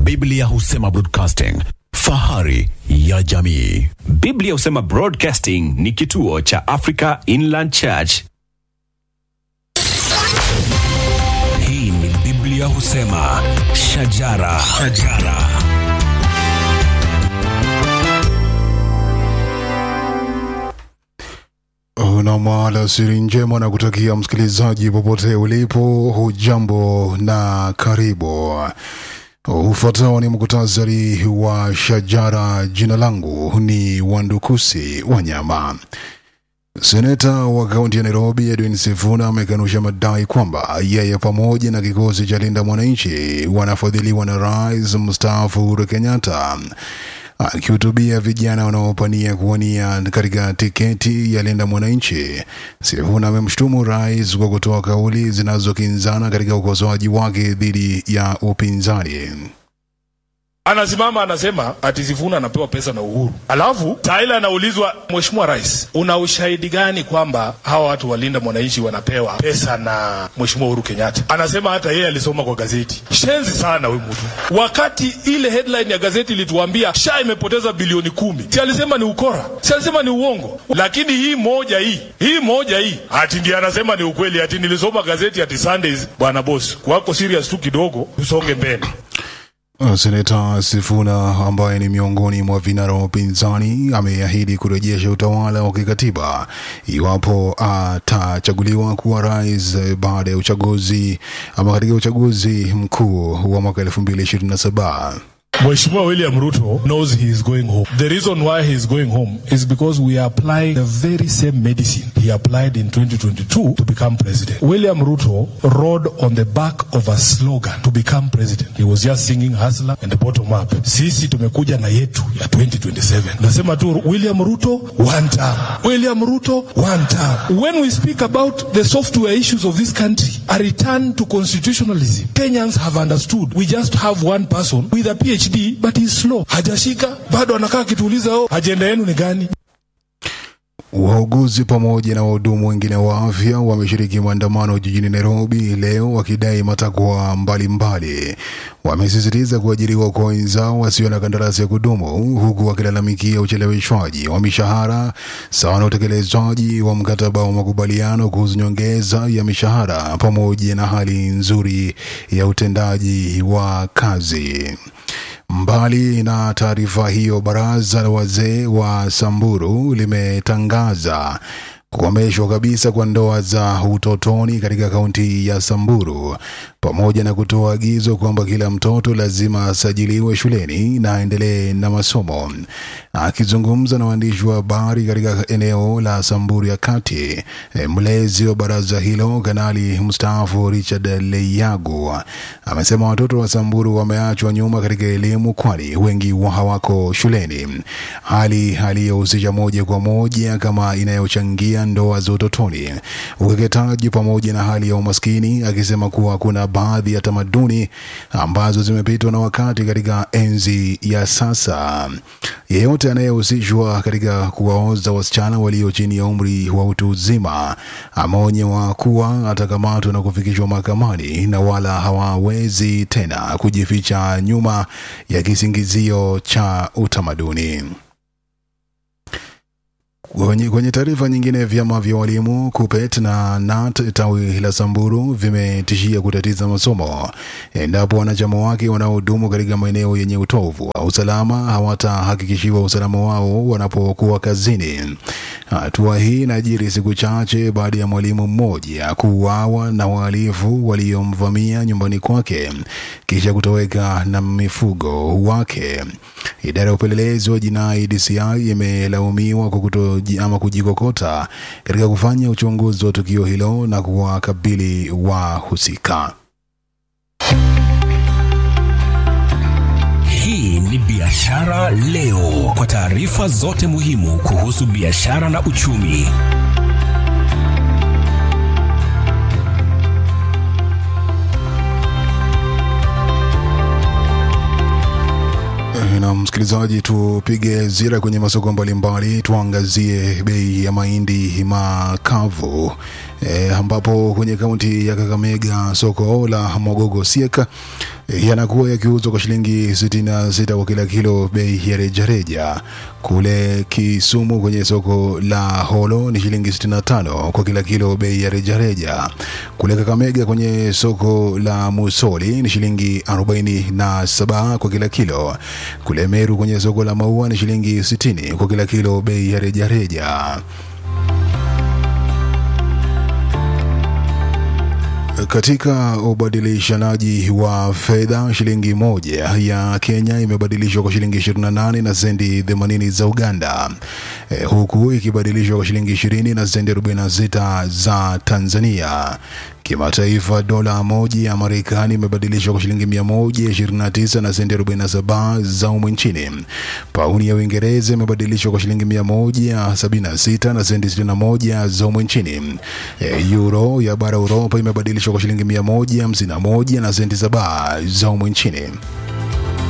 Biblia husema broadcasting, fahari ya jamii. Biblia husema Broadcasting ni kituo cha Africa Inland Church. Hii ni Biblia husema shajara, shajara. Una alasiri njema na kutakia msikilizaji popote ulipo, hujambo na karibu. Ufuatao ni muktasari wa shajara. Jina langu ni Wandukusi Wanyama. Seneta wa kaunti ya Nairobi Edwin Sifuna amekanusha madai kwamba yeye pamoja na kikosi cha Linda Mwananchi wanafadhiliwa na rais mstaafu Uhuru Kenyatta. Akihutubia vijana wanaopania kuwania katika tiketi ya Linda Mwananchi, Sifuna amemshutumu rais kwa kutoa kauli zinazokinzana katika ukosoaji wake dhidi ya upinzani. Anasimama anasema ati Sifuna anapewa pesa na Uhuru, alafu Taila anaulizwa, Mheshimiwa Rais, una ushahidi gani kwamba hawa watu walinda mwananchi wanapewa pesa na Mheshimiwa Uhuru Kenyatta? Anasema hata yeye alisoma kwa gazeti. Shenzi sana huyu mtu, wakati ile headline ya gazeti ilituambia SHA imepoteza bilioni kumi, si alisema ni ukora, si alisema ni uongo. Lakini hii moja hii hii moja hii ati ndiye anasema ni ukweli, ati nilisoma gazeti ati Sundays. Bwana boss, wako serious tu kidogo, tusonge mbele. Seneta Sifuna ambaye ni miongoni mwa vinara wa upinzani ameahidi kurejesha utawala wa kikatiba iwapo atachaguliwa kuwa rais eh, baada ya uchaguzi ama katika uchaguzi mkuu wa mwaka 2027. Mheshimiwa William Ruto knows he is going home. The reason why he is going home is because we are applying the very same medicine he applied in 2022 to become president. William Ruto rode on the back of a slogan to become president. He was just singing hustler and the bottom up. Sisi tumekuja na yetu ya 2027. Nasema tu William Ruto one term. William Ruto one term. When we speak about the software issues of this country, a return to constitutionalism. Kenyans have understood. We just have one person with a PhD but he's slow. Hajashika, bado anakaa akituuliza oh, ajenda yenu ni gani? Wauguzi pamoja na wahudumu wengine wa afya wameshiriki maandamano jijini Nairobi leo wakidai matakwa mbalimbali. Wamesisitiza kuajiriwa kwa wenzao wasio na kandarasi ya kudumu, huku wakilalamikia ucheleweshwaji wa mishahara sawa na utekelezaji wa mkataba wa makubaliano kuhusu nyongeza ya mishahara pamoja na hali nzuri ya utendaji wa kazi. Mbali na taarifa hiyo, baraza la wazee wa Samburu limetangaza kukomeshwa kabisa kwa ndoa za utotoni katika kaunti ya Samburu pamoja na kutoa agizo kwamba kila mtoto lazima asajiliwe shuleni na aendelee na masomo. Akizungumza na waandishi wa habari katika eneo la Samburu ya kati, eh, mlezi wa baraza hilo kanali mstaafu Richard Leyagu amesema watoto wa Samburu wameachwa nyuma katika elimu, kwani wengi wa hawako shuleni, hali aliyohusisha moja kwa moja kama inayochangia ndoa za utotoni, ukeketaji pamoja na hali ya umaskini, akisema kuwa kuna baadhi ya tamaduni ambazo zimepitwa na wakati katika enzi ya sasa. Yeyote anayehusishwa katika kuwaoza wasichana walio chini ya umri wa utu uzima ameonyewa kuwa atakamatwa na kufikishwa mahakamani na wala hawawezi tena kujificha nyuma ya kisingizio cha utamaduni. Kwenye, kwenye taarifa nyingine, vyama vya walimu KUPPET na KNUT tawi la Samburu vimetishia kutatiza masomo endapo wanachama wake wanaohudumu katika maeneo yenye utovu wa usalama hawatahakikishiwa usalama wao wanapokuwa kazini. Hatua hii inajiri siku chache baada ya mwalimu mmoja kuuawa na wahalifu waliomvamia nyumbani kwake kisha kutoweka na mifugo wake. Idara ya upelelezi wa jinai DCI imelaumiwa kwa kuto ama kujikokota katika kufanya uchunguzi wa tukio hilo na kuwakabili wahusika. Hii ni Biashara Leo, kwa taarifa zote muhimu kuhusu biashara na uchumi. Na msikilizaji, tupige zira kwenye masoko mbalimbali, tuangazie bei ya mahindi makavu e, ambapo kwenye kaunti ya Kakamega soko la Mogogo Sieka yanakuwa yakiuzwa kwa shilingi 66 kwa kila kilo bei ya rejareja. Kule Kisumu kwenye soko la Holo ni shilingi 65 kwa kila kilo bei ya rejareja. Kule Kakamega kwenye soko la Musoli ni shilingi 47 kwa kila kilo. Kule Meru kwenye soko la Maua ni shilingi 60 kwa kila kilo bei ya rejareja. Katika ubadilishanaji wa fedha, shilingi moja ya Kenya imebadilishwa kwa shilingi 28 na sendi 80 za Uganda, e, huku ikibadilishwa kwa shilingi 20 na sendi 46 za Tanzania. Kimataifa, dola moja ya Marekani imebadilishwa kwa shilingi 129 na senti 47 za humu nchini. Pauni ya Uingereza imebadilishwa kwa shilingi 176 na senti 61 za humu nchini. E, Euro ya bara Uropa imebadilishwa kwa shilingi 151 na senti 7 za humu nchini.